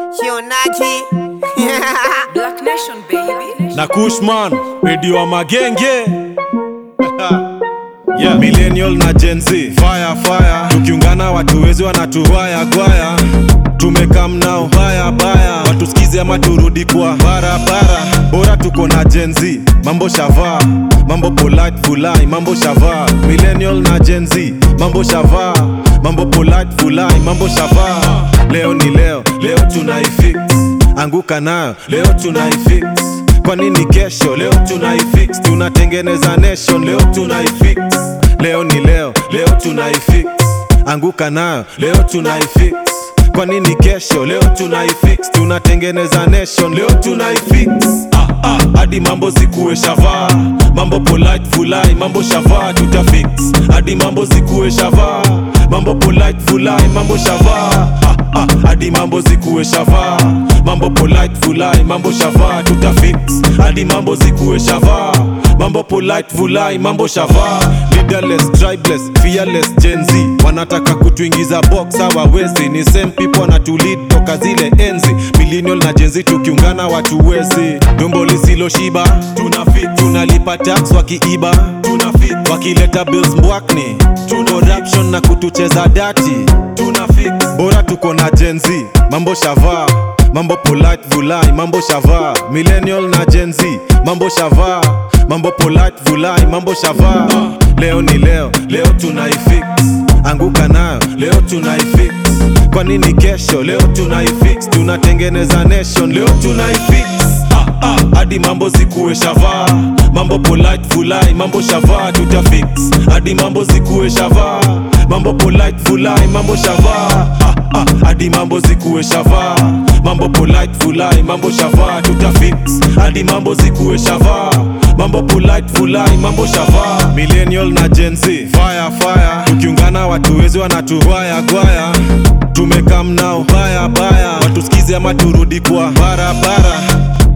Shionaji Black Nation baby. na Kushman redio wa magenge yeah. Millennial na Gen Z fire fire, tukiungana watu wezi wanatuwaya gwaya, tumekam nao baya baya, watusikize ama turudi kwa barabara, bora tuko na Gen Z, mambo shavaa mambo polite fulai, mambo shavaa Millennial na Gen Z, mambo shavaa mambo polite fulai, mambo shavaa leo ni leo, leo tunaifix anguka nayo leo tunaifix kwa nini kesho leo tunaifix tunatengeneza nation leo tunaifix leo ni leo leo tunaifix anguka nayo leo tunaifix kwa nini kesho leo tunaifix tunatengeneza nation leo tunaifix ah, ah, hadi mambo zikuwe shavaa mambo polite fulai mambo shavaa tutafix hadi mambo zikuwe shavaa mambo polite fulai mambo shavaa ah, ah, hadi mambo zikuwe shavaa mambo polite fulai mambo shavaa tutafix hadi mambo zikuwe shavaa mambo polite fulai mambo shavaa leaderless tribeless fearless Gen Z wanataka kutuingiza box hawawezi ni same people wanatulid toka zile enzi millennial na Gen Z tukiungana watu wezi dumbo lisiloshiba tunafit tunalipa tax wakiiba tunafit wakileta bills mbwakni corruption na kutucheza dati tunafit bora tuko na Gen Z mambo shavaa mambo polite vulai mambo shavaa millennial na Gen Z mambo shavaa mambo polite vulai mambo shavaa leo ni leo leo tunaifix anguka nayo leo tunaifix kwa nini kesho leo tunaifix tunatengeneza nation leo tunaifix ah, ah, hadi mambo zikuwe shavaa mambo polite fulai mambo shavaa tutafix hadi mambo zikuwe shavaa mambo polite fulai mambo shavaa ah, ah, hadi mambo zikuwe shavaa mambo polite fulai mambo shavaa tutafix hadi mambo zikuwe shavaa mambo polite fulai mambo shavaa millennial na Gen Z fire fire tukiungana watu wezi wanatuwaya gwaya tumekam nao baya baya watusikize ama turudi kwa barabara